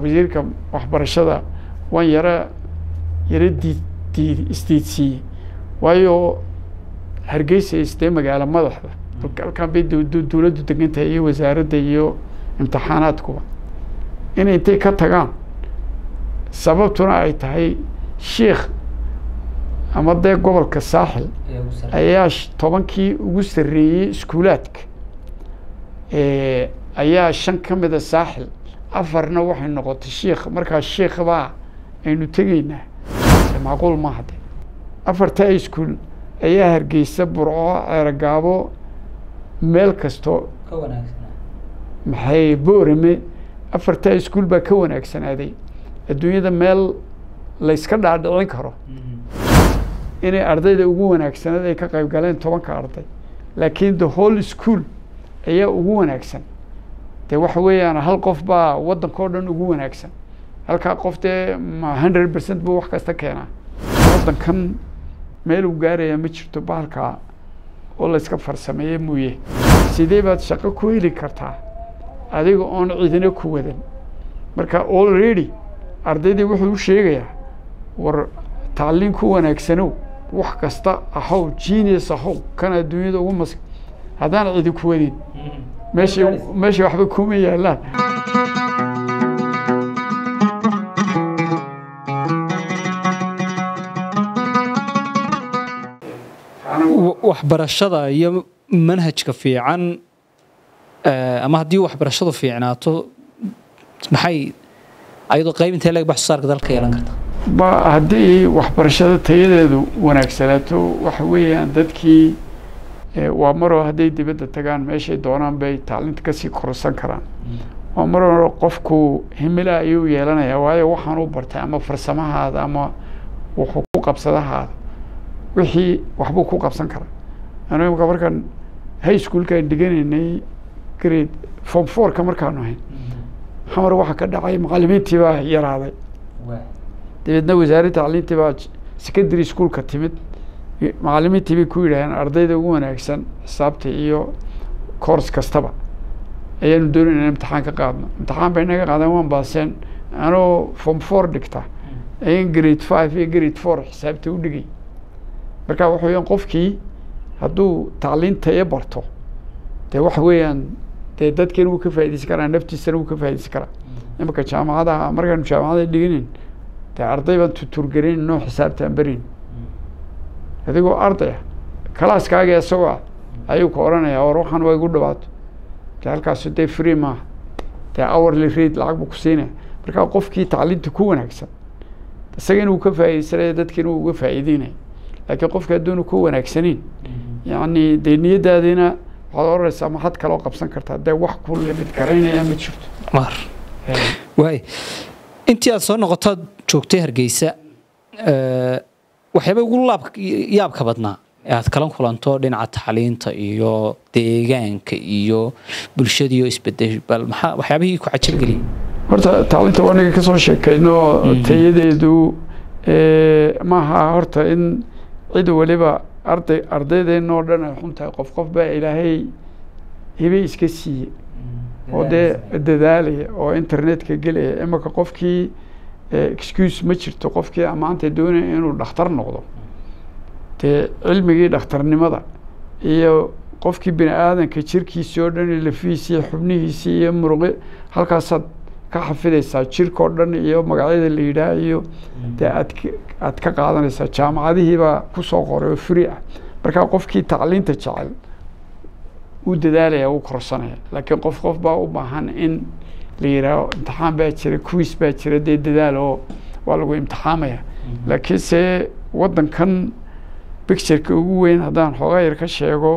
wasiirka waxbarashada waan yara yara diid diid isdiidsiiyey waayo hargeysa isdee magaalo madaxda halkan bay dowladdu degan tahay iyo wasaaradda iyo imtixaanaadkuba inay intay ka tagaan sababtuna ay tahay sheikh ama dee gobolka saaxil ayaa tobankii ugu sarreeyey iskuulaadka ayaa shan ka mida saaxil afarna waxay noqotay sheikh markaa sheikh baa aynu tegaynaa macquul maaha de afarta iskuul ayaa hargeysa burco ceerogaabo meel kasto maxay boorame afarta iskuul baa ka wanaagsanaaday adduunyada meel layska dhaadhicin karo inay ardayda ugu wanaagsanaed ay ka qayb galeen tobanka arday laakiin the whole school ayaa ugu wanaagsan dee waxa weeyaan hal qof baa waddanka o dhan ugu wanaagsan halkaa qof dee ma hundred percent buu wax kasta keenaa waddankan meel uu gaaraya ma jirto bahalkaa oo layska farsameeye mooye sidee baad shaqo ku heli kartaa adiga oon cidina ku wadan marka already ardaydii wuxuu u sheegayaa war tacliin ku wanaagsanow wax kasta ahow genius ahow kan adduunyada ugu mas haddaan cidi ku wadin meesha meesha waxba kuma yaalaan waxbarashada iyo manhajka fiican ama haddii waxbarashadu fiicnaato maxay ayadoo qayb intee leeg wax soo saarka dalka yeelan karta ba haddii waxbarashada tayadeedu wanaagsanaato waxa weeyaan dadkii waa maroo hadday dibadda tagaan meeshay doonaan bay tacliinta kasii korsan karaan waa maroo qofku himila ayuu yeelanayaa waayo waxaan u bartay ama farsamahaada ama wuxuu ku qabsadahaada wixii waxbuu ku qabsan karaa anu imka markaan high schoolkaan dhiganaynay grade form fourka markaanu ahayn xamar waxaa ka dhacay macalimiintii baa yaraaday dabeedna wasaaradda tacliintii baa secondary schoolka timid macalimiintii bay ku yidhaaheen ardayda ugu wanaagsan xisaabta iyo course kastaba ayaanu doonayna in imtixaan ka qaadno imtixaan bay naga qaadeen waan baaseen anoo form four dhigta ayan grade five iyo grade four xisaabta u dhigay marka waxa weeyaan qofkii hadduu tacliin tayo barto dee waxa weeyaan dee dadkeena wuu ka faaideysan karaa naftiisana wuu ka faaideysan karaa imika jaamacadaha markaanu jaamacada dhiganeyn dee arday baan tuturgarayn noo xisaabta aan berayn adigoo ardaya kalaaskaaga isagoo ah ayuu ka odhanayaa war waxaan waa igu dhawaato dee halkaasu dee free maaha dee hourly rate lacag buu ku siinaya marka qofkii tacliinta ku wanaagsan isagana wuu ka faaideysanaya dadkiina wuu uga faa'iideynaya laakiin qofka hadduunu ku wanaagsanayn yacni dee niyadaadiina waxaad oranaysaa maxad kaloo qabsan kartaa dee wax ku limid garaynaya ma jirto mar waay intii aad soo noqotood joogtay hargeysa waxyaaba ugu laab yaabka badnaa ee aad kala kulanto dhinaca tacliinta iyo deegaanka iyo bulshadiioo isbedel bal maxaa waxyaabihii ku cajabgeliyay horta tacliinta waa naga kasoo sheekayno tayadeedu maaha horta in cid waliba arday ardaydeenoo dhan ay xun tahay qof qof baa ilaahay hibe iska siiyey oo dee dadaalaya oo internetka gelaya imaka qofkii excuse ma jirto qofkii amaanta doonaya inuu dhakhtar noqdo dee cilmigii dhakhtarnimada iyo qofkii bini aadanka jirkiisii oo dhan lafihiisii xubnihiisii iyo muruqi halkaasaad ka xafidaysaa jirkao dhan iyo magacyada la yidhaah iyo dee aad aad ka qaadanaysaa jaamacadihiibaa kusoo qoray oo free ah markaa qofkii tacliinta jecel uu dadaalaya uu korsanaya laakiin qof qof baa u baahan in la yidhaaho imtixaan baa jira quiz baa jira dee dadaal oo waa lagu imtixaamaya laakiin se waddankan pictureka ugu weyn haddaan xoogaa yar ka sheego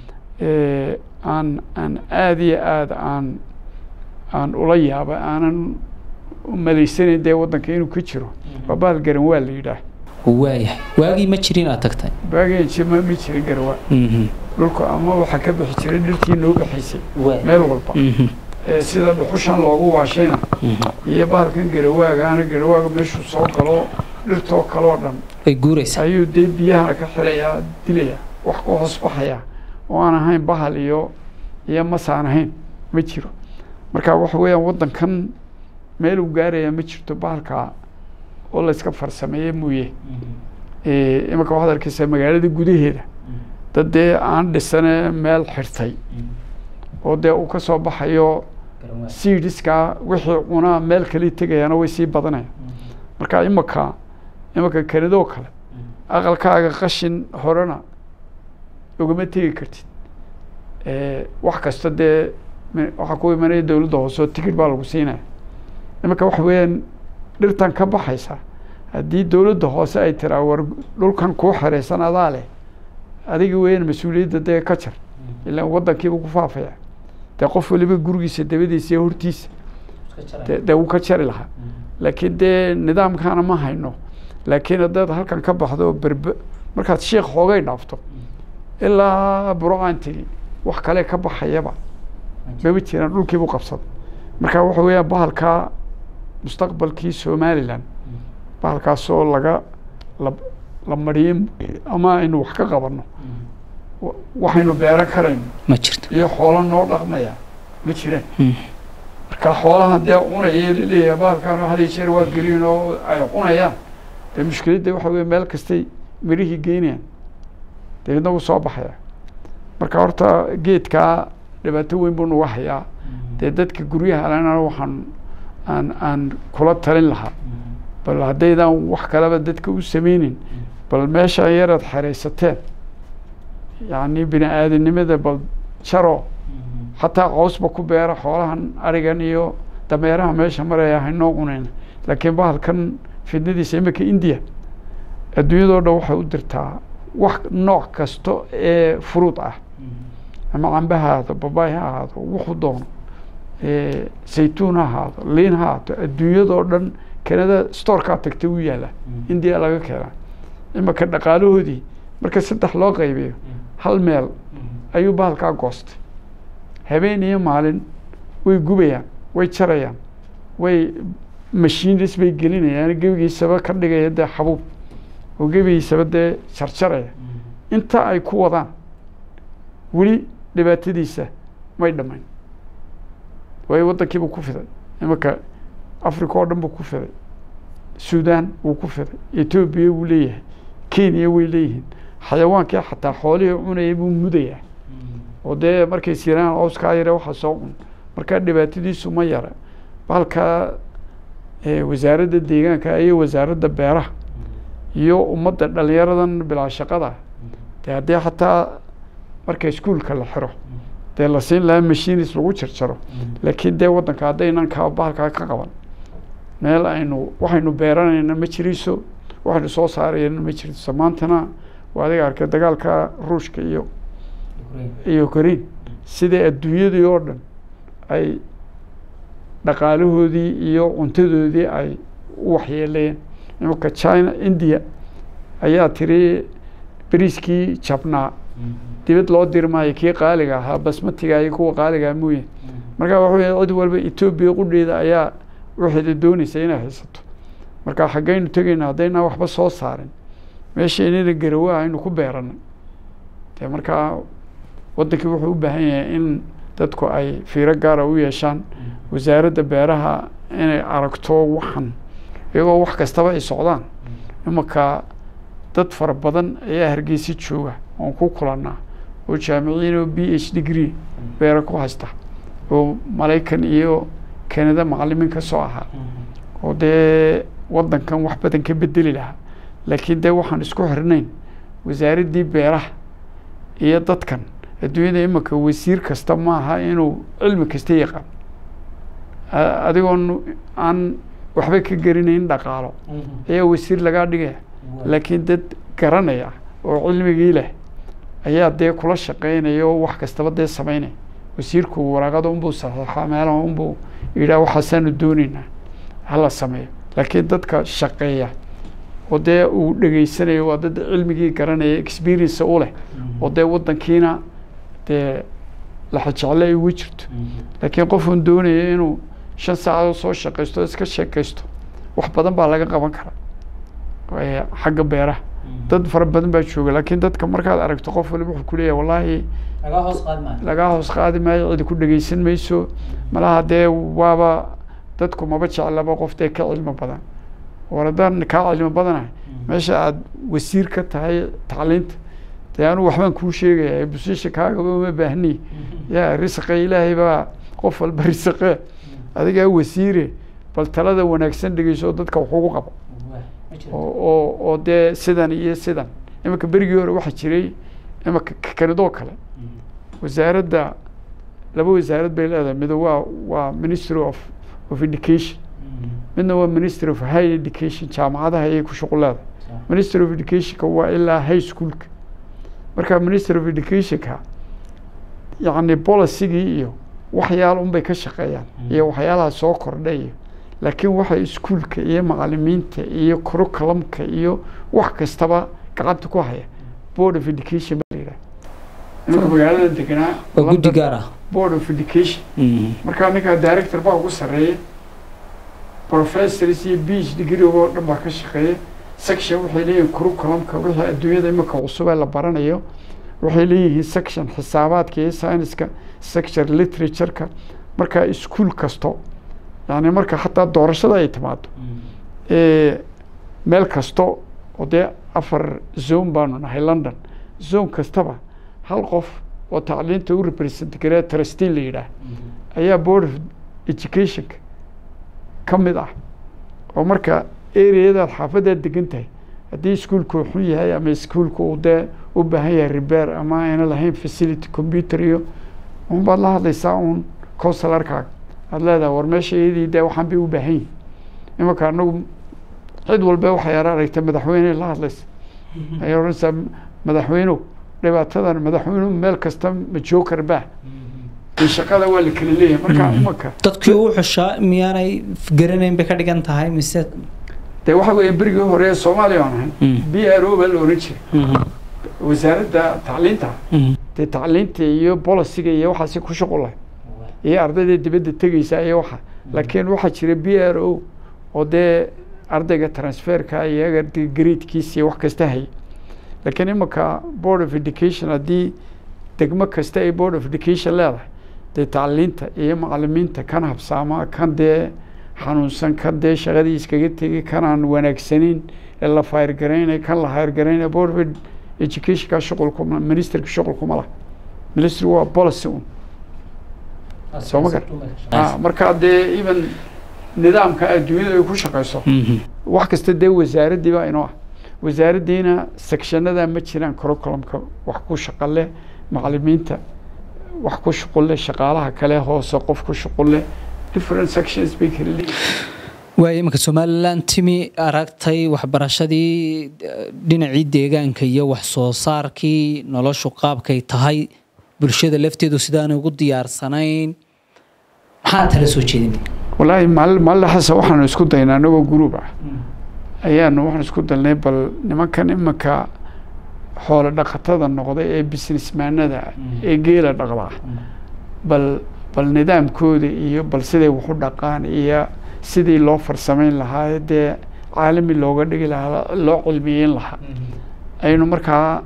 aan aan aada iyo aada aan aan ula yaaba aanan malaysanayn dee waddanka inuu ka jiro waa bahal garan waa la yidhaah waayahay waagii ma jirin aad tagtay baageen jima ma jirin garawaa dhulku ama waxaa ka bixi jiray dhirtii noo baxaysay meel walba sida dhuxushan loogu waashayna iyo bahalkan garawaagaana garawaaga meeshuu soo galo dhirtoo kaloo dhan ay guuraysaa ayuu dee biyahana ka xilayaa dilayaa wax ku hoos baxayaa oo aan ahayn bahal iyo iyo masaan ahayn ma jiro marka waxa weeyaan waddankan meel uu gaaraya ma jirto bahalkaa oo la iska farsameeye mooye Eh, iminka waxaad arkeysaa magaalada gudaheeda dad dee aan dhisane meel xirtay oo dee uu ka soo baxayo seediskaa wixii cunaa meel kale tegayaana way sii badanayaan marka imika imika kanadoo kale aqalkaaga qashin horena ugama tegi kartid Eh, wax kasta dee me- waxaa ku imanaya dowladda hoose oo tigid baa lagu siinaya iminka waxa weeyaan dhirtan ka baxaysa haddii dowladda hoose ay tiraa war dhulkan kuu xereysan adaa leh adiga weeyaan mas-uuliyadda dee ka jar ilaan waddankiiba ku faafaya dee qof waliba gurigiisa dabadiisa iyo hortiisa dee dee wuu ka jari lahaa laakiin dee nidaamkaana ma hayno laakiin haddaad halkan ka baxdo berbe markaad sheekh xoogay dhaafto ilaa burocaan tegi wax kale ka baxayaba maba jiraan dhulkiibu qabsaday marka waxa weeyaan bahalkaa mustaqbalkii somalilan bahalkaasoo laga la la mariyey ama aynu wax ka qabanno wa- waxaynu beeran karayno ma jirto iyo xoolo noo dhaqmaya ma jiraan Mm. marka xoolahan dee cunaya laleeyahay bahalkan had iyo jeer waa geliin oo ay cunayaan dee mushkiladda waxa weye meel kastay mirihii geynayaan dabeedna wuu soo baxaya marka horta geedkaa dhibaato weyn buu nagu hayaa dee dadka guryaha alena waxaan aan aan kula talin lahaa bal haddaydan wax kaleba dadka u sameynin bal meesha yaraad xeraysateen yacni bini aadanimada bal jaro xataa qoosba ku beera xoolahan arigan iyo dameeraha meesha maraya haynoo cunayn laakiin bahalkan fidnadiisa imika indiya adduunyadoo dhan waxay u dirtaa wax nooc kasta ee furuud ah ama cambe ha ahaado babaay ha ahaado wuxuu doono eh, saytuun ha ahaado liin ha ahaato adduunyadoo dhan kanada storekaa tagtay u yaala indiya laga keenaa imika dhaqaalahoodii marka saddex loo qaybiyo hal meel ayuu bahalkaa goostay habeen iyo maalin way gubayaan way jarayaan way mashiinis bay gelinayaan gebigiisaba ka dhigaya dee xabuub oo gebigiisaba dee jarjaraya inta ay ku wadaan weli dhibaatadiisa may dhammayn waayo waddankiibuu ku fiday iminka africa oo dhan buu ku fiday sudan wuu ku fiday etoobiya wuu leeyahay kenya way leeyihiin xayawaankii xataa xoolihii cunayay buu mudayaa oo dee markay siraan cawskaa yare waxa soo cun marka dhibaatadiisu ma yara bahalka eh, wasaaradda deegaanka iyo wasaaradda beeraha iyo ummadda dhalinyaradan bilaa shaqada dee haddii xataa marka iskuulka la xiro dee la siin lahaa mashiinis lagu jarjaro laakiin dee waddanka haddaynan ka bahalkaa ka qaban meel aynu waxaynu beeranayna ma jiriso waxaynu soo saarayna ma jiriso maantana waa adiga arkay dagaalka ruushka iyo iyo korein sidai adduunyadii oo dhan ay dhaqaalahoodii iyo cuntadoodii ay u waxyeelayeen imanka china india ayaa tiri beriiskii jabnaa dibad loo diri maayo kii qaaliga ahaa basmatiga iyo kuwa qaaligaa mooye marka waxa weya cid walba etoobiya qudheeda ayaa waxeeda doonaysa inay haysato marka xaggaynu tegayna haddaynaan waxba soo saarin meeshaynana garawaa aynu ku beeranay dee markaa waddankii wuxuu u baahan yahay in dadku ay fiiro gaara u yeeshaan wasaaradda beeraha inay aragto waxan iyagoo wax kastaba ay socdaan imanka dad fara badan ayaa hargeysa jooga oon ku kulannaa oo jaamiciyiin oo b h degree beera ku haysta oo maraykan iyo kanada macalimiin ka soo ahaa oo dee waddankan wax badan ka bedeli lahaa laakiin dee waxaan isku xirnayn wasaaraddii beeraha iyo dadkan adduunyada imanka wasiir kasta maaha inuu cilmi kasta yaqaan A- adigoon aan waxba ka garinayn dhaqaalo ayaa wasiir lagaa dhigaya laakiin dad garanaya oo cilmigii leh ayaa dee kula shaqeynaya oo wax kastaba dee sameynaya wasiirku waraaqada unbuu saxiixaa meelaha unbuu yidhaha waxaasaanu doonaynaa hala sameeyo laakiin dadka shaqeeya oo dee uu dhegeysanayo waa dad cilmigii garanaya experience u leh oo dee waddankiina dee laxajecle ay ugu jirto laakiin qofun doonaya inuu shan saacadood soo shaqaysto iska sheekaysto wax badan baa laga qaban karaa ee xagga beeraha dad fara badan baa jooga laakiin dadka markaad aragto qof waliba wuxuu kuleeyahay wallaahi lagaa hoos qaadi maayo cidi ku dhegeysan mayso malaha dee waaba dadku maba jeclaba qof dee ka cilmi badan war haddaan kaa cilmi badanahay meesha aada wasiir ka tahay tacliinta dee anu waxbaan kuu sheegaya busisha kaagaba uma baahni yaa risqe ilaahay baa qof walba risqe adigaa wasiire bal talada wanaagsan dhegeyso dadka wax ugu qabo oo oo oo dee sidan iyo sidan iminka berigii hore waxaa jiray iminka kanadoo kale wasaaradda laba wasaarad bay leedahay mid waa waa ministry of of education midna waa ministry of high education jaamacadaha ayay ku shuqul leedahay ministry of educationka waa ilaa high schoolka marka ministry of educationka yacni policygii iyo waxyaala unbay ka shaqeeyaan iyo waxyaalaha soo kordha iyo laakiin waxa iskuolka iyo macalimiinta iyo curriculumka iyo wax kastaba gacanta ku haya board of education baa la yidhaha iminka magaalada deganaa waa guddi gaar ah board of education markaa ninkaa director baa ugu sarreeya professors iyo beach degree oo dhan baa ka shaqeeya section waxay leeyihiin curriculumka wixii adduunyada iminka cusub ee la baranayo waxay leeyihiin section xisaabaadka iyo scienceska section literatureka marka iskuol kasto yani marka xataa doorashada ay timaado meel kasto oo dee afar zone baanu nahay london zone kastaba hal qof oo tacliinta u represent garee trustee la yidhaah ayaa board of educationka ka mid ah oo marka areadaad xaafadaad degan tahay haddii iskuolku xun yahay ama iskuolku uu dee u baahan yahay repair ama ayna lahayn facility computer iyo un baad la hadlaysaa uun consularkaaga aada leedahay war meesha iyadii dee waxaan bay u baahan yihin imanka anagu cid walba waxay ara aragtay madaxweyne la hadlaysa ayay odhanaysaa madaxweynow dhibaatadan madaxweynuhu meel kasta ma jookar baa in shaqada waa la kala leeyahay marka imanka dadkii u xushaa miyaanay garanayn bay ka dhigan tahay mise dee waxa weeye berigii hore ee soomaaliya aan ahayn b r o baa la oran jiray wasaaradda tacliinta dee tacliinta iyo boliciga iyo waxaasi ku shuqulahay iyo ardayda dibadda tegeysa iyo waxa laakiin waxaa jira b r o oo dee ardayga transferka iyaga gradekiisa iyo wax kasta hayay laakiin imanka board of education haddii degmo kasta ay board of education leedahay dee tacliinta iyo macalimiinta kan habsaama kan dee xanuunsan kan dee shaqadii iskaga tegay kanaan wanaagsaneyn ee la fayrgaraynay kan la hayrgaraynay board of educationka shuqulkuma ministerka shuqulkuma lah ministry waa policy un soo ma gar marka dee even nidaamka adduunyada ay ku shaqeyso wax kasta dee wasaaraddii baa inoo ah wasaaraddiina sectionada ma jiraan curriculumka wax ku shaqo leh macalimiinta wax ku shuqul leh shaqaalaha kale hoose qof ku shuqul leh different sections bay kala leeyihin waaya iminka somalilan timi aragtay waxbarashadii dhinacii deegaanka iyo wax soo saarkii noloshu qaabkay tahay bulshada lafteedu sidaanay ugu diyaarsanayn maxaa tala soo jeedin wallaahi maali maalin xasa waxaanu isku daynaa anagoo guruub ah ayaanu waxaan isku dalnay bal nimankan iminka xoolo dhaqatada noqday ee businessmaanada ee geela dhaqdaa bal bal nidaamkooda iyo bal siday waxu dhaqaan iyo sidii loo farsamayn lahaa dee caalami looga dhigi lahaa loo cilmiyeyn lahaa aynu markaa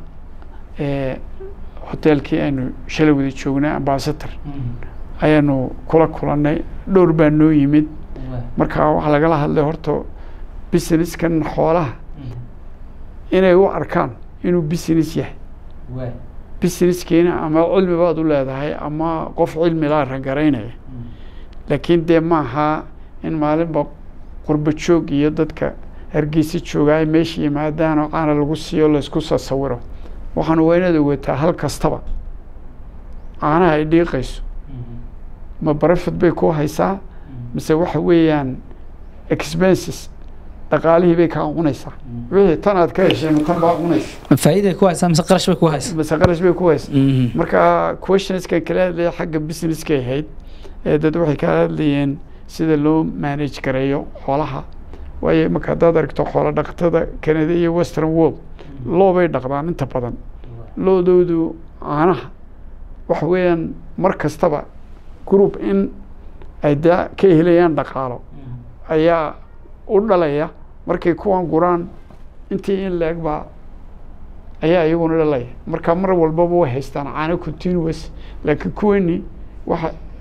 hoteelkii aynu shalay wada joognay ambasator ayaanu kula kulannay dhowr baa noo yimid marka waxaa lagala hadlay horta businesskan xoolaha inay u arkaan inuu business yahay businesskiina ama cilmi baad u leedahay ama qof cilmi laa rangaraynaya laakiin dee maaha in maalinba qurbo joog iyo dadka hargeysa jooga ay meesha yimaadaan oo caana lagu siiyo laysku sasawiro waxaanu waa inaad ogataa hal kastaba caanaha ay dhiiqayso ma barafid bay ku haysaa mise waxa weeyaan expenses dhaqaalihii bay kaa cunaysaa wixii tan aad ka hesheen tan baa cunaysa ma faa'iiday ku haysaa mise qarash bay ku haysaa mise qarash bay ku haysa marka questionskan kala hadlaya xagga businesskay ahayd ee dad waxay kala hadlayeen sida loo manage gareeyo xoolaha waayo marka haddaad aragto xoolo dhaqatada canada iyo western world loo bay dhaqdaan inta badan loodoodu caanaha waxa weeyaan mar kastaba group in ay da ka helayaan dhaqaalo ayaa u dhalaya markay kuwan guraan intii in la-eg baa ayaa iyaguna dhalaya marka mar walbaba way haystaan caano continuous laakiin kuwani waxa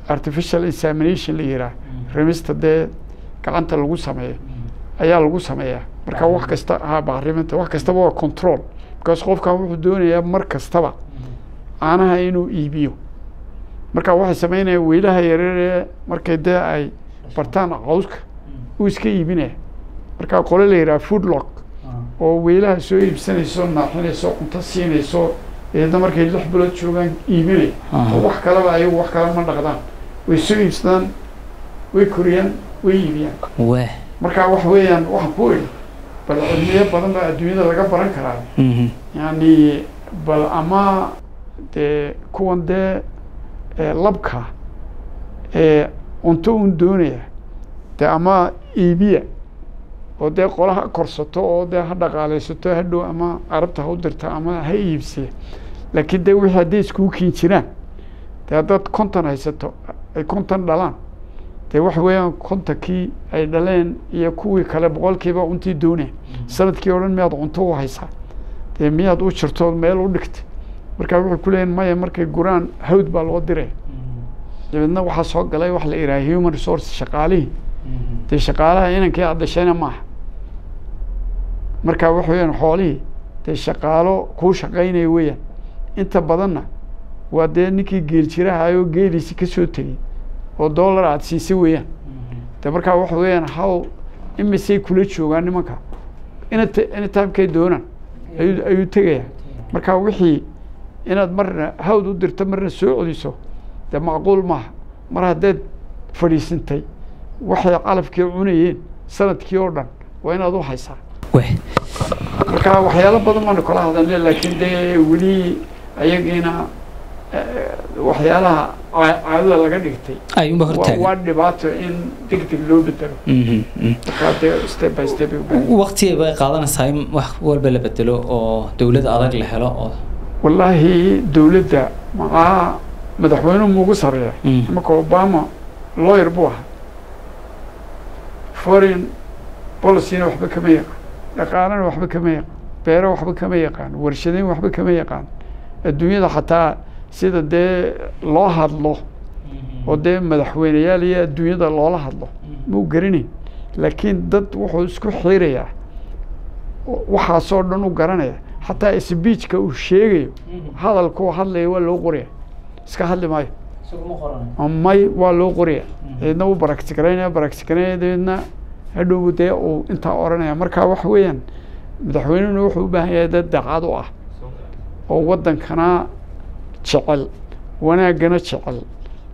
artificial examination la yihaah remista dee gacanta lagu sameeyo ayaa lagu sameeyaa marka wax kasta ha bacriminta wax kastaba waa control because qofkan wuxuu doonayaa mar kastaba caanaha inuu iibiyo marka waxay sameynayaan weylaha yareeree markay dee ay bartaan cawska uu iska iibinaya marka qole la yidhaha food lock oo weylaha soo iibsanayso naaxinayso cunto siinayso eedna markay lix bilood joogaan iibinaya oo wax kaleba ayagu wax kale ma dhaqdaan way soo iibsadaan way koriyaan way iibiyaan weh marka wax weeyaan waxaan ku iri bal cilmiyo badan baa adduunyada laga baran karaa yani bal ama dee kuwan dee ee labka ee cunto un doonaya dee ama iibiya oo dee qolaha korsato oo dee ha dhaqaaleysato hadhow ama carabta ha u dirta ama ha iibsiya laakiin dee wixii hadday iskugu kiin jiraan dee haddaad konton haysato ay konton dhalaan dee waxa weeyaan kontonkii ay dhaleen iyo kuwii kale boqolkiiba cuntii doonaya sanadkii o dhan miyaad cunto u haysaa dee miyaad u jirto meel u dhigtay markaa waxay ku leeyihin maya markay guraan hawd baa loo diray dabeedna waxaa soo galay wax la yidhaha human resource shaqaalihii dee shaqaalaha inankii aad dhashayna maaha marka waxa weeyaan xoolihii dee shaqaalo kuu shaqaynaya weeyaan inta badanna waa dee ninkii geel jirahaayoo geeliisi ka soo tegey oo dollar aada siisay weeyaan de markaa waxa weeyaan haw imisay kula joogaan nimanka inat anytimekay doonaan ayuu ayuu tegayaa marka wixii inaad marna hawd u dirto marna soo celiso dee macquul maaha mar haddaad fadhiisintay waxay calafkii cunayeen sanadkii oo dhan waa inaad u haysaa weh marka waxyaalo badan baanu kala hadalnay laakiin dee weli ayagiina waxyaalaha caadada laga dhigtay ayuunba waa hortaagan waa dhibaato in deg deg loo bedelo Mhm, mhm. markaa dee step by step ay u baahan yihiin. waqti bay qaadanaysaa in wax walba la bedelo oo dowlad adag la helo oo wallaahi dowladda maxaa madaxweynuhu muugu sarreeya Mm. imanka obama lawyer buu ahaa foreign policyna waxba kama yaqaan dhaqaalana waxba kama yaqaan beero waxba kama yaqaan warshadeyn waxba kama yaqaan adduunyada xataa sida dee loo hadlo oo dee madaxweyneyaal iyo adduunyada loola hadlo muu garanayn laakiin dad wuxuu isku xiirayaa waxaasoo dhan u garanaya xataa speechka uu sheegayo hadalkuu hadlaya waa loo qoraya iska hadli maayo may waa loo qoraya dabeedna wuu baraktikaraynaya baraktikaraynaya dabeedna hadhow dee uu intaa oranaya marka waxa weeyaan madaxweynehuna wuxuu u baahan yahay dad daacad u ah oo waddankana jecel wanaaggana jecel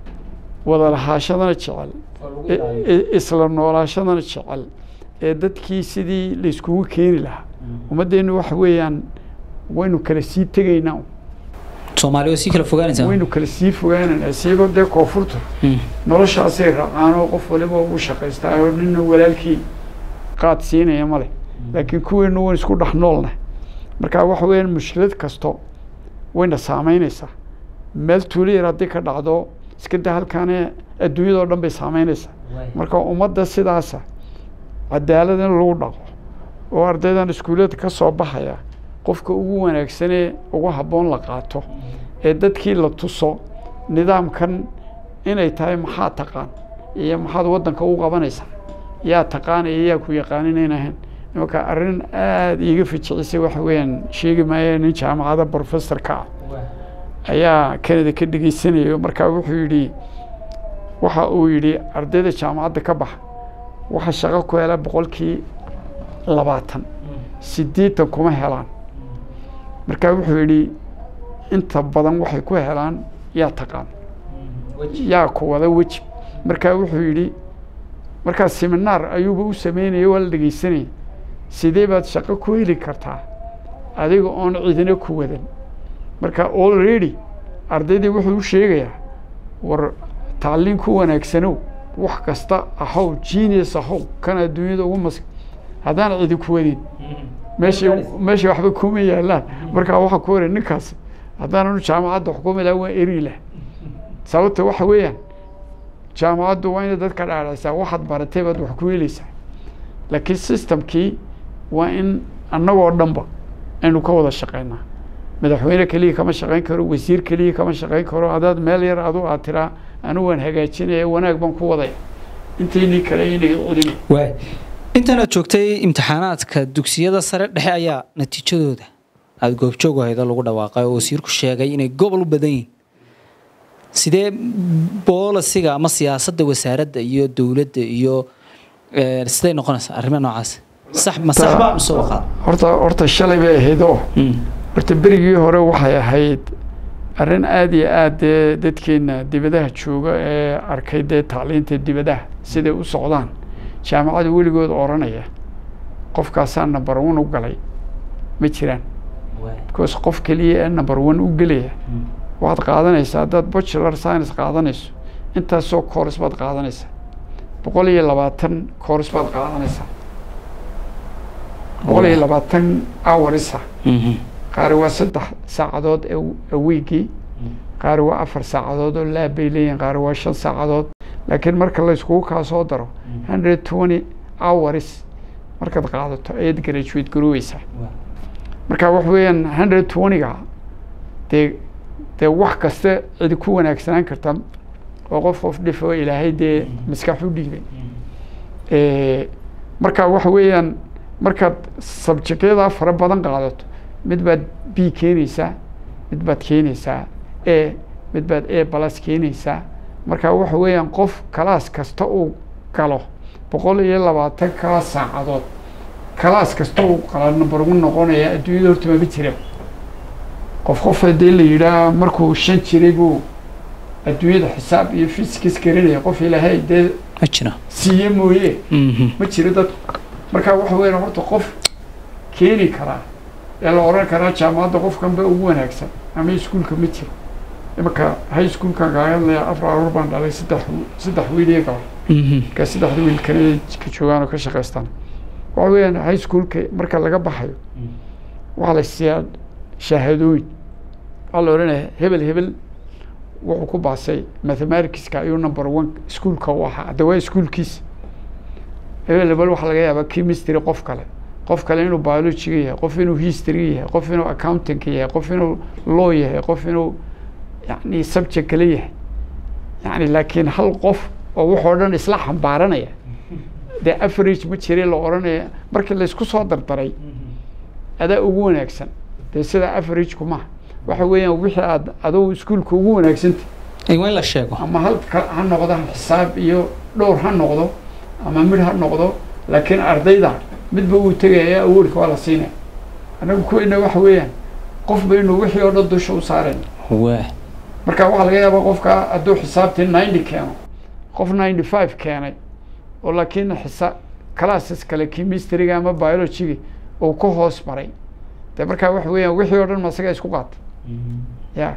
wada lahaashadana jecel i- i- isla noolaashadana jecel ee dadkii sidii layskugu keeni lahaa ummaddeenu waxa weeyaan waynu kala sii tegaynaa soomaali way sii kala fogaanaysaa waynu kala sii fogaanaynaa siiba dee koonfurta Mm. noloshaasay raacaan oo qof waliba ugu shaqaystaa oo nina walaalkii qaad siinaya male laakiin kuweenu wayn isku dhex noolnah marka waxa weeyaan mushkilad kasto wayna saameynaysaa meel tuulo yar haddii ka dhacdo iska da halkaane adduunyadao dhan bay saameynaysaa marka ummadda sidaasa cadaalad in lagu dhaqo oo ardaydan iskuullada ka soo baxaya qofka ugu wanaagsanee ugu habboon la qaato ee dadkii la tuso nidaamkan inay tahay maxaa taqaan iyo maxaad waddanka u qabanaysaa yaa taqaan iyo yaa ku yaqaanin ahayn imanka arrin aada iiga fijicisay waxa weeyaan sheegi maayo nin jaamacada professorka ah ayaa canada ka dhegaysanayo markaa wuxuu yidhi waxa uu yidhi ardayda jaamacadda ka baxa waxa shaqo ku hela boqolkii labaatan siddeetan kuma helaan markaa wuxuu yidhi inta badan waxay ku helaan yaa taqaan yaa ku wada weji markaa wuxuu yidhi markaa seminaar ayuuba u sameynaya waa la dhegeysanaya sidee baad shaqo ku heli kartaa adiga oon cidina ku wadan marka already ardaydii wuxuu u sheegayaa war tacliin ku wanaagsanow wax kasta ahow genius ahow kan adduunyada ugu mas haddaan cidi ku wadin meesha meesha waxba kuma yaalaan markaa waxaa ku waray ninkaas haddaananu jaamacadda xukumi laha waa eri lah sababta waxa weeyaan jaamacaddu waa inay dadka dhaadhaysaa waxaad baratay baad wax ku helaysaa laakiin systemkii waa in annagoo dhanba aynu ka wada shaqaynaa madaxweyne keliya kama shaqayn karo wasiir keliya kama shaqayn karo haddaad meel yar adu aad tiraa anigu waan hagaajinaya wanaag baan ku wadaya intaynii kale inay celin waay intan aad joogtay imtixaanaadka dugsiyada sare dhexe ayaa natiijadooda aada goobjoog ahaydo lagu dhawaaqay oo wasiirku sheegay inay gobol u badan yihiin sidee boolisiga ama siyaasadda wasaaradda iyo dowladda iyo siday noqonaysaa arrimaha noocaas sax ma sax baa mise waqaad horta horta shalay bay ahayd oo horta berigii hore waxay ahayd arrin aada iyo aad dee dadkeena dibadaha jooga ee arkay dee tacliinta dibadaha siday u socdaan jaamacada weligood oranaya qofkaasaa number one u galay ma jiraan because qof keliya ee number one u gelaya waxaad qaadanaysaa haddaad bachelor science qaadanayso intaasoo course baad qaadanaysaa boqol iyo labaatan course baad qaadanaysaa boqol iyo labaatan hourisa qaari waa saddex saacadood awiigii qaari waa afar saacadood oo laab bay leeyihin qaari waa shan saacadood laakiin marka layskugu kaa soo daro hundred twenty hours markaad qaadato ayaad graduate garoweysaa marka wax weeyaan hundred twentyga dee dee wax kasta cidi ku wanaagsanaan karta oo qof qof dhif oo ilaahay dee maskax u dhiibay marka waxa weeyaan markaad sabjectyadaa fara badan qaadato mid baad b keenaysaa mid baad keenaysaa a mid baad a balas keenaysaa marka waxa weeyaan qof kalaas kasta uu galo boqol iyo labaatan kaa saacadood kalaas kasta uu qala number ugu noqonaya adduunyada horta maba jira qof qof hadii la yidhaah markuu shan jiray buu adduunyada xisaab iyo fisikis garanaya qof ilaahay dee ma jira siiye mooye ma jiro dadku marka waxa weeyaan horta qof keeni karaa ee la oran karaa jaamacadda qofkan ba ugu wanaagsan ama iskuulka ma jiro imanka high schoolkan kaaga hadlaya afar aruur baan dhalay saddex saddex wiil iyo gabar markaa saddexda wiil kanada ka joogaan oo ka shaqaystaan waxa weeyaan high schoolka marka laga baxayo waxaa la siiyaa shahaadooyin waxaa la odhanaya hebel hebel wuxuu ku baasay mathematicska ayuu number one iskuolka u ahaa hadda waa iskuolkiisa hebel hebel waxaa laga yaabaa chemistry qof kale qof kale inuu biologiga yahay qof inuu history yahay qof inuu accountingka yahay qof inuu law yahay qof inuu yani subject kale yahay yani laakiin hal qof oo waxoo dhan isla xambaaranaya dee average ma jire la odhanaya markii laysku soo dardaray adaa ugu wanaagsan dee sida average maha waxa weeyaan wixii aad adugu iskuolka ugu wanaagsanta waa in la sheego ama hal ha noqdo xisaab iyo dhowr ha noqdo ama midh ha noqdo laakiin ardayda midba uu tegaya awoodka waa la siinaya annagu kuweyna waxa weeyaan qofba inuu wixii oo dhan dusha u saarayn waa marka waxaa laga yaabaa qofka hadduu xisaabtii ninety keeno qof ninety five keenay oo laakiin xisaab classes kale chemistryga ama biologyga uu ka hoos maray de marka waxa weeyaan wixii oo dhan ma isaga isku qaata ya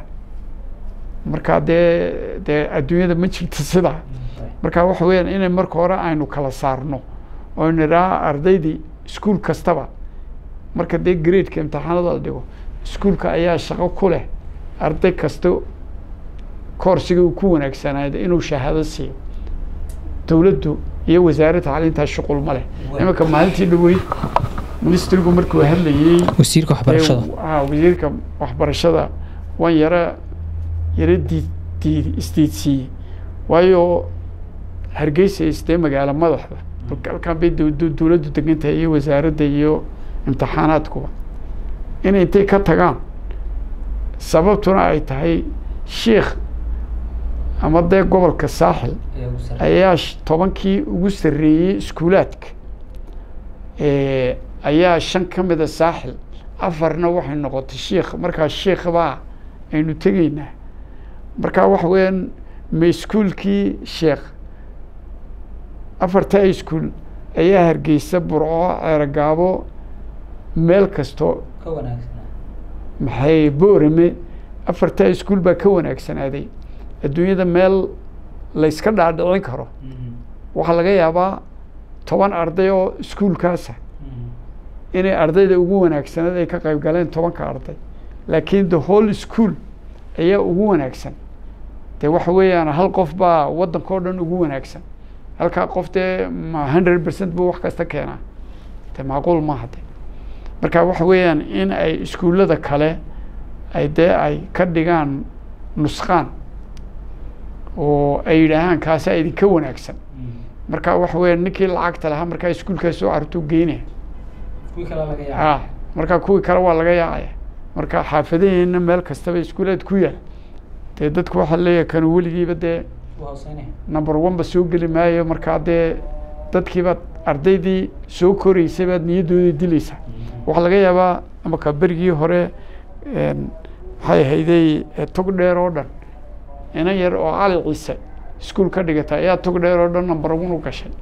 marka dee dee adduunyada ma jirto sidaa marka waxa weeyaan inay marka hore aynu kala saarno oo nidhaa ardaydii iskuol kastaba marka dee gradeka imtixaanada la dhigo iskuolka ayaa shaqo ku leh arday kasta koorsiga uu ku wanaagsanaado inuu shahaado siiyo dowladdu iyo wasaaradda tacliintaa shuqul ma leh imanka maalintii dhaweyd ministrigu markuu hadlayey wasiirka waxbarashada a wasiirka waxbarashada waan yara yara diid diid isdiidsiiyey waayo hargeysa istee magaalo madaxda halkan bay dowladdu degan tahay iyo wasaaradda iyo imtixaanaadkuba inay intay ka tagaan sababtuna ay tahay sheikh ama dee gobolka saaxil ayaa tobankii ugu sarreeyey iskuulaadka ayaa shan ka mida saaxil afarna waxay noqotay sheikh markaa sheikh baa aynu tegaynaa markaa waxa weeyaan ma iskuolkii sheekh afarta iskuol ayaa hargeysa burco ceerogaabo meel kasto maxay boorame afarta iskuol baa ka wanaagsanaaday adduunyada meel layska dhaadhicin karo waxaa laga yaabaa toban arday oo iskuolkaasa inay ardayda ugu wanaagsanaed ay ka qayb galeen tobanka arday laakiin the whole school ayaa ugu wanaagsan dee waxa weeyaan hal qof baa waddanka o dhan ugu wanaagsan halkaa qof dee ma hundred percent buu wax kasta keenaa de macquul maaha de marka waxa weeyaan in ay iskuullada kale ay dee ay ka dhigaan nusqaan oo ay yidhaahaan kaasaa idinka wanaagsan marka waxa weya ninkii lacagta lahaa markaa iskuulkaas soo carruurtuu geynaya a marka kuwii kale waa laga yaacaya marka xaafadaheena meel kastaba iskuulaad ku yaal dee dadku waxaa leeyahay kanu weligiiba dee number one ba soo geli maayo markaa dee dadkiibaad ardaydii soo koreysay baad niyadooda dilaysaa waxaa laga yaabaa amaka berigii hore maxay ahayday tog dheer oo dhan ina yar oo cali ciise iskuol ka dhigata ayaa tog dheer oo dhan number one u gashay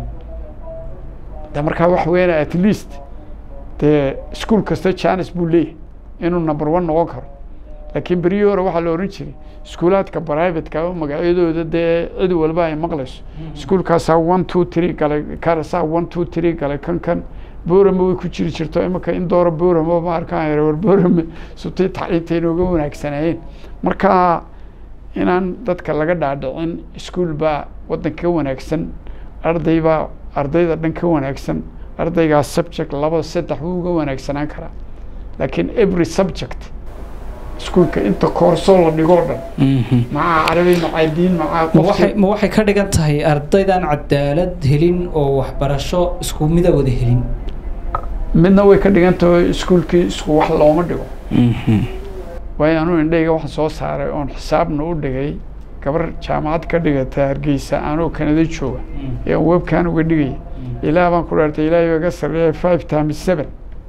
de markaa waxa weeyaan at least dee iskuol kasta janis buu leeyahay inuu number one noqon karo laakiin berihii hore waxaa la ohan jiray iskuulaadka privateka oo magacyadooda dee cid walba ay maqlayso iskuolkaasaa one two three galay karasaa one two three galay kan kan boorame way ku jiri jirto imika in doora boorame ma arkaan war boorame sutay tacliinta inooga wanaagsanaayeen marka inaan dadka laga dhaadhicin iskuol baa waddanka ka wanaagsan arday baa ardayda dhan ka wanaagsan ardaygaas subject laba saddex wuu uga wanaagsanaan karaa laakiin every subject iskuolka inta koorsoo la dhigoo dhan macaa carabi macaa diin macaa ma waxay ka dhigan tahay ardaydaan cadaalad helin oo waxbarasho isku mida wada helin midna way ka dhigan tahay iskuolkii isku wax looma dhigo waayo anuu indhayga waxaan soo saaray oon xisaabna u dhigay gabar jaamacad ka dhigata hargeysa anoo kanada jooga ee aan webkan uga dhigaya ilaah baan ku dhaartay ilaahay iga sarreeya five times seven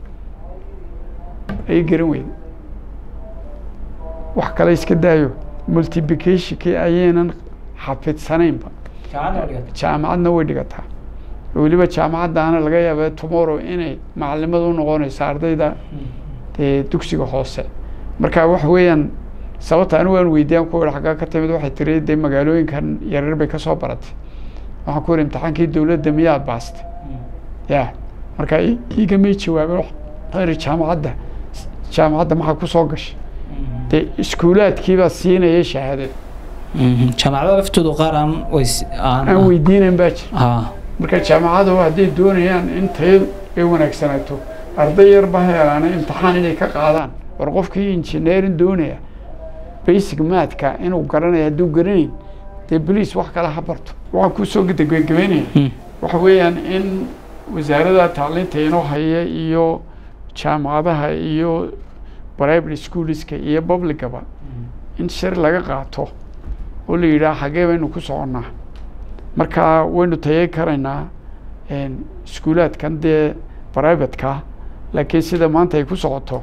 ay garan weyda wax kale iska daayo multiplicationkii ayaynan xafidsanaynba jaamacadna way dhigataa weliba jaamacaddaana laga yaaba tomorrow inay macalimada u noqonayso ardayda dee dugsiga hoose marka waxa weeyaan sababta anigu aan weydiyaan ku ihi xaggaa ka timid waxay tiri dee magaalooyinkan yaryar bay kasoo baratay waxaan ku ihi imtixaankii dowladda miyaad baastay ya marka igamay jawaabeen waxaan ihi jaamacadda jaamacadda maxaa kusoo gashay dee iskuulaadkiibaa siinaya shahaadada jaamacada laftoodu qaar aan aan weydiinayn baa jira marka jaamacadu hadday doonayaan in tayadu ay wanaagsanaato arday yar ba heelaana imtixaan inay ka qaadaan war qofkii engineering doonaya basic maadka inuu garanaya hadduu garanayn dee bolice wax kale ha barto waxaan kusoo gabagabeynaya waxa weeyaan in wasaarada tacliinta inoo haya iyo jaamacadaha iyo private schoolska iyo publicaba in shir laga qaato oo la yidhaha xaggee baynu ku soconnaa marka waynu tayay karaynaa iskuulaadkan dee privateka laakiin sida maanta ay ku socoto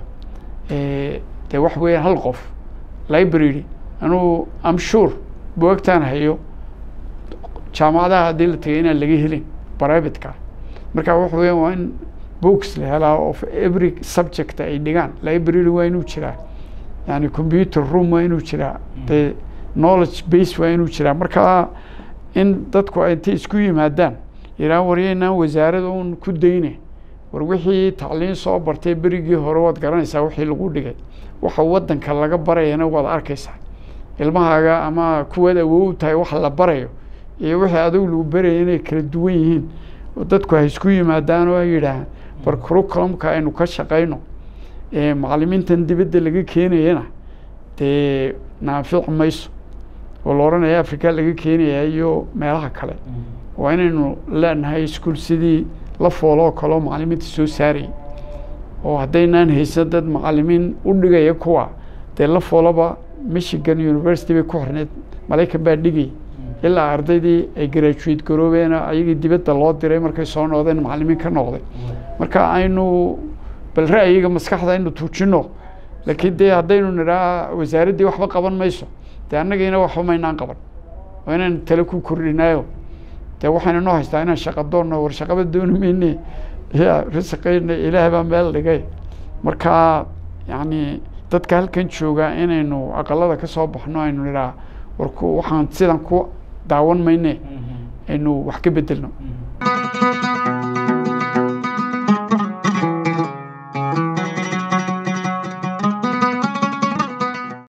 dee waxa weeyaan hal qof library anuu am sure buagtaan hayo jaamacadaha haddii la tagay inaan laga helin privateka marka waxa weeyaan waa in books la helaa of every subject ay dhigaan library waa inuu jiraa yani computer room waa inuu jiraa dee knowledge base waa inuu jiraa marka in dadku ay intay isku yimaadaan yidhahan waryaynaan wasaarada un ku dayne war wixii tacliin soo bartay berigii hore waad garanaysaa wixii lagu dhigay waxa waddanka laga barayana waad arkaysaa ilmahaaga ama kuwaad awow tahay wax la barayo iyo wixii adigu lagu baraya inay kala duwan yihiin oo dadku hay isku yimaadaan oo ay yidhaahaan bar curriculumka aynu ka shaqayno macalimiintan dibadda laga keenayana dee naafici mayso oo la odhanaya africa laga keenaya iyo meelaha kale waa inaynu leenahay iskuol sidii la fooloo kaleo macalimiinta soo saarayay oo haddaynaan haysan dad macalimiin u dhigaya kuwa dee la fooloba michigan university bay ku xirneed maraykan baa dhigay ilaa ardaydii ay graduate garoobeen ayagii dibadda loo diray markay soo noqdeen macalimiin ka noqday marka aynu bal ra'yiga maskaxda aynu tuujino laakiin dee haddaynu nidhaa wasaaraddii waxba qaban mayso dee annagiina waxba maynaan qaban waa inaan tale ku kordhinaayo dee waxaynu noo haystaa inaan shaqa doonno war shaqaba dooni mayne ya risaqayna ilaah baa meel dhigay marka yacni dadka halkan jooga inaynu aqalada ka soo baxno aynu nidhaa war ku waxaan sidan ku daawan mayne aynu wax ka bedelno